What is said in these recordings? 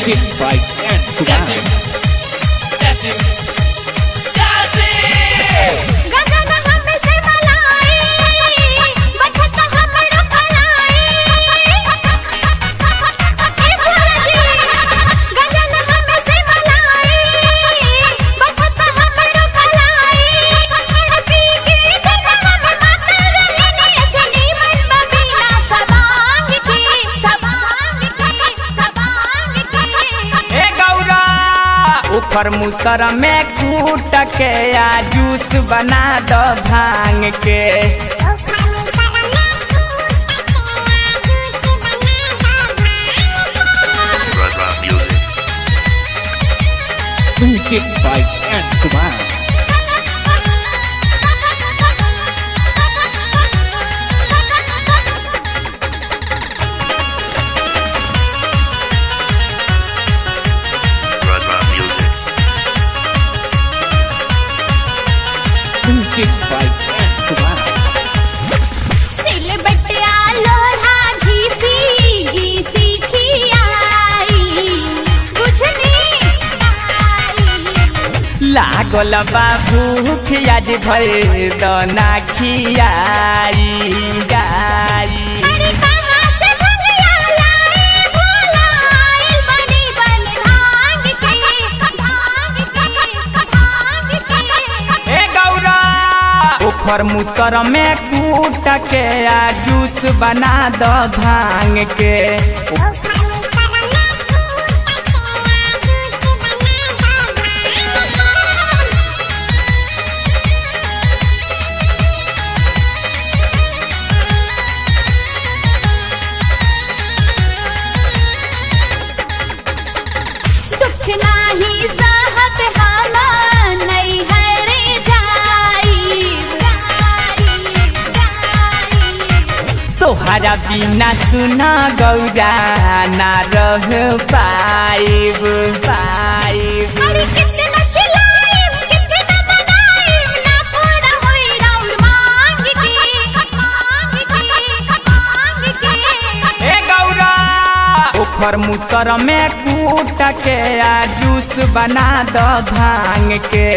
Music by Ken Kumar. गगन हमसे मलाई बचत हमरो कलाई हे भोलाजी गगन हमसे मलाई बचत हमरो कलाई पी के दिन हम मातर रहने चली मन बबीना सबांग की सबांग की सबांग की ए गौरा ऊपर मुसर में कूट के आ जूस बना दो भांग के Music by Ken Kumar. Music by Ken Kumar. सिल बटिया लोढ़ा घीसी घीसी खियाई बुझनी लागल बा भूख आज भर दना खियाई गाई अरे कहाँ से भंगिया लाए भोला आइल बनी बन भांग के भांग के भांग के ए गौरा ऊपर मुसर में कूट के आ जूस बना दो भांग के दुख नाही सहत हम नहीं हरे जाई तोहरा बिना सुना गौरा ना रह पाइब पाइब अरे कितना चिल्लाएं कितना मनाएं ना पूरा होई राउंड मांग के मांग के मांग के ए गौरा ऊपर मुसर में कूट के आ जूस बना दो भांग के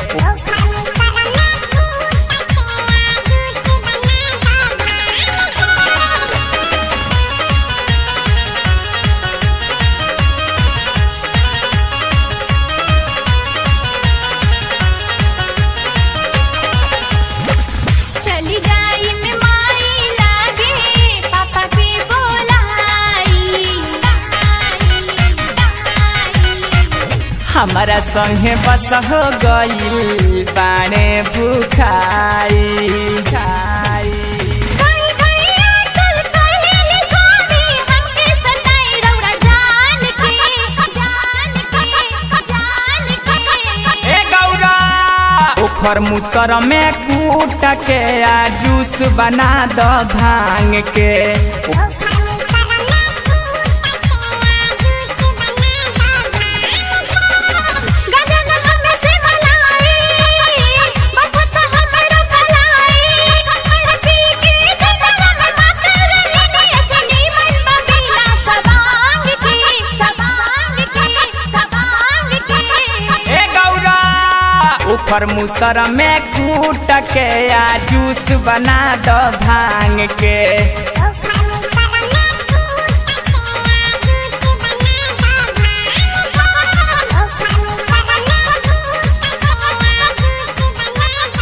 चली जाई में माई लागे पापा के बोलाई हमारा संगे बस हो गईल बाणे भूखाई खाई गई गई अटल कहेली स्वामी हमके सताई रौरा जान के जान के जान के ए गौरा ऊपर मुसर में कूट के आ जूस बना दो भांग के गगन हमसे मलाई बचत हमरो कलाई पी के दिन हम मातर रहने चली मन बबीना सबांग की सबांग की सबांग की ए गौरा ऊपर मुसर में कूट के आ जूस बना दो भांग के